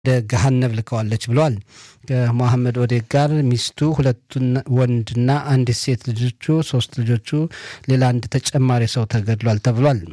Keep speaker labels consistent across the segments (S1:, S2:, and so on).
S1: ወደ ገሃነብ ልከዋለች ብለዋል። ከሞሐመድ ኦዴድ ጋር ሚስቱ፣ ሁለቱ ወንድና አንዲት ሴት ልጆቹ፣ ሶስት ልጆቹ፣ ሌላ አንድ ተጨማሪ ሰው ተገድሏል ተብሏል።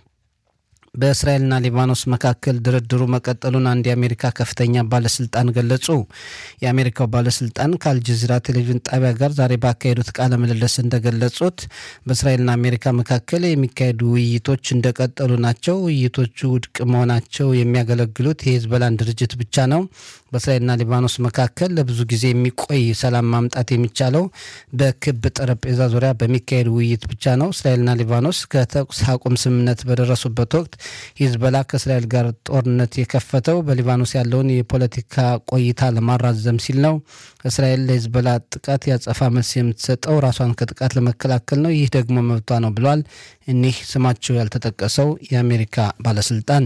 S1: በእስራኤልና ሊባኖስ መካከል ድርድሩ መቀጠሉን አንድ የአሜሪካ ከፍተኛ ባለስልጣን ገለጹ። የአሜሪካው ባለስልጣን ከአልጀዚራ ቴሌቪዥን ጣቢያ ጋር ዛሬ ባካሄዱት ቃለ ምልልስ እንደገለጹት በእስራኤልና አሜሪካ መካከል የሚካሄዱ ውይይቶች እንደቀጠሉ ናቸው። ውይይቶቹ ውድቅ መሆናቸው የሚያገለግሉት የሂዝቦላን ድርጅት ብቻ ነው። በእስራኤልና ሊባኖስ መካከል ለብዙ ጊዜ የሚቆይ ሰላም ማምጣት የሚቻለው በክብ ጠረጴዛ ዙሪያ በሚካሄድ ውይይት ብቻ ነው። እስራኤልና ሊባኖስ ከተኩስ አቁም ስምምነት በደረሱበት ወቅት ሂዝቦላ ከእስራኤል ጋር ጦርነት የከፈተው በሊባኖስ ያለውን የፖለቲካ ቆይታ ለማራዘም ሲል ነው። እስራኤል ለሂዝቦላ ጥቃት ያጸፋ መልስ የምትሰጠው ራሷን ከጥቃት ለመከላከል ነው። ይህ ደግሞ መብቷ ነው ብለዋል እኒህ ስማቸው ያልተጠቀሰው የአሜሪካ ባለስልጣን።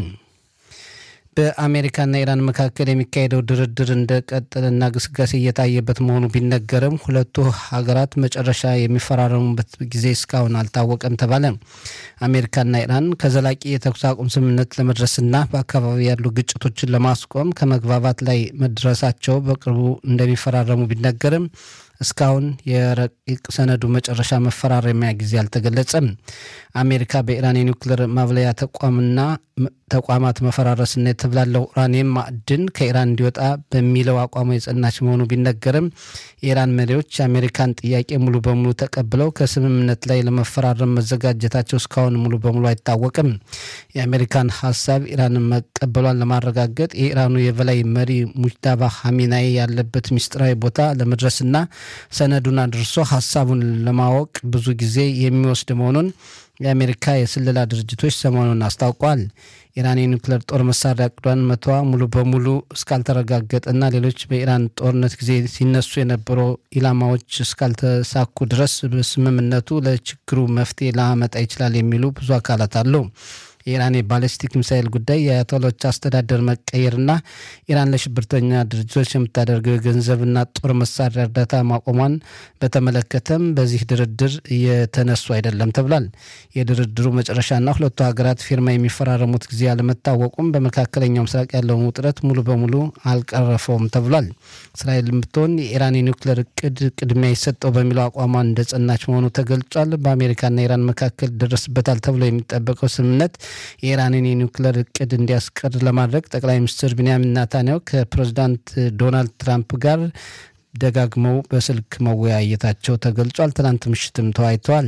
S1: በአሜሪካና ኢራን መካከል የሚካሄደው ድርድር እንደቀጠለና ግስጋሴ እየታየበት መሆኑ ቢነገርም ሁለቱ ሀገራት መጨረሻ የሚፈራረሙበት ጊዜ እስካሁን አልታወቀም ተባለ። አሜሪካና ኢራን ከዘላቂ የተኩስ አቁም ስምምነት ለመድረስና በአካባቢ ያሉ ግጭቶችን ለማስቆም ከመግባባት ላይ መድረሳቸው በቅርቡ እንደሚፈራረሙ ቢነገርም እስካሁን የረቂቅ ሰነዱ መጨረሻ መፈራረሚያ ጊዜ አልተገለጸም። አሜሪካ በኢራን የኒውክሌር ማብለያ ተቋምና ተቋማት መፈራረስና የተብላለው ኡራኒየም ማዕድን ከኢራን እንዲወጣ በሚለው አቋሙ የጸናች መሆኑ ቢነገርም የኢራን መሪዎች የአሜሪካን ጥያቄ ሙሉ በሙሉ ተቀብለው ከስምምነት ላይ ለመፈራረም መዘጋጀታቸው እስካሁን ሙሉ በሙሉ አይታወቅም። የአሜሪካን ሀሳብ ኢራንን መቀበሏን ለማረጋገጥ የኢራኑ የበላይ መሪ ሙጅታባ ሀሚናይ ያለበት ሚስጥራዊ ቦታ ለመድረስና ሰነዱን አድርሶ ሀሳቡን ለማወቅ ብዙ ጊዜ የሚወስድ መሆኑን የአሜሪካ የስለላ ድርጅቶች ሰሞኑን አስታውቋል። ኢራን የኒውክሌር ጦር መሳሪያ እቅዷን መተዋ ሙሉ በሙሉ እስካልተረጋገጠና ሌሎች በኢራን ጦርነት ጊዜ ሲነሱ የነበሩ ኢላማዎች እስካልተሳኩ ድረስ ስምምነቱ ለችግሩ መፍትሄ ላመጣ ይችላል የሚሉ ብዙ አካላት አሉ። የኢራን የባለስቲክ ሚሳይል ጉዳይ የአያቶሎች አስተዳደር መቀየርና ኢራን ለሽብርተኛ ድርጅቶች የምታደርገው የገንዘብና ጦር መሳሪያ እርዳታ ማቆሟን በተመለከተም በዚህ ድርድር እየተነሱ አይደለም ተብሏል። የድርድሩ መጨረሻና ሁለቱ ሀገራት ፊርማ የሚፈራረሙት ጊዜ አለመታወቁም በመካከለኛው ምስራቅ ያለውን ውጥረት ሙሉ በሙሉ አልቀረፈውም ተብሏል። እስራኤል ብትሆን የኢራን የኒውክሌር እቅድ ቅድሚያ ይሰጠው በሚለው አቋሟን እንደጸናች መሆኑ ተገልጿል። በአሜሪካና ኢራን መካከል ይደረስበታል ተብሎ የሚጠበቀው ስምምነት የኢራንን የኒውክሌር እቅድ እንዲያስቀር ለማድረግ ጠቅላይ ሚኒስትር ቢንያሚን ናታንያሁ ከፕሬዚዳንት ዶናልድ ትራምፕ ጋር ደጋግመው በስልክ መወያየታቸው ተገልጿል። ትናንት ምሽትም ተወያይተዋል።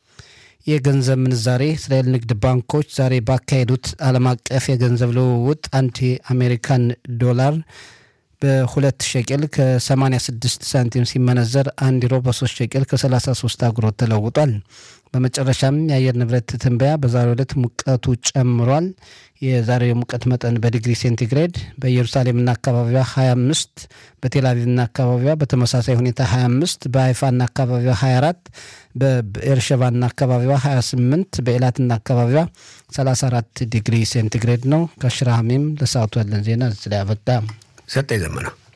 S1: የገንዘብ ምንዛሬ እስራኤል ንግድ ባንኮች ዛሬ ባካሄዱት ዓለም አቀፍ የገንዘብ ልውውጥ አንድ የአሜሪካን ዶላር በሁለት ሸቅል ከ86 ሳንቲም ሲመነዘር አንድ ዩሮ በሶስት ሸቅል ከ33 አጉሮት ተለውጧል። በመጨረሻም የአየር ንብረት ትንበያ በዛሬው ዕለት ሙቀቱ ጨምሯል። የዛሬው የሙቀት መጠን በዲግሪ ሴንቲግሬድ በኢየሩሳሌምና አካባቢዋ 25፣ በቴልአቪቭና አካባቢዋ በተመሳሳይ ሁኔታ 25፣ በሀይፋና አካባቢዋ 24፣ በኤርሸባና አካባቢዋ 28፣ በኤላትና አካባቢዋ 34 ዲግሪ ሴንቲግሬድ ነው። ከሽራሃሜም ለሰዓቱ ያለን ዜና እዚህ ላይ አበቃ።
S2: ሰጠኝ ዘመና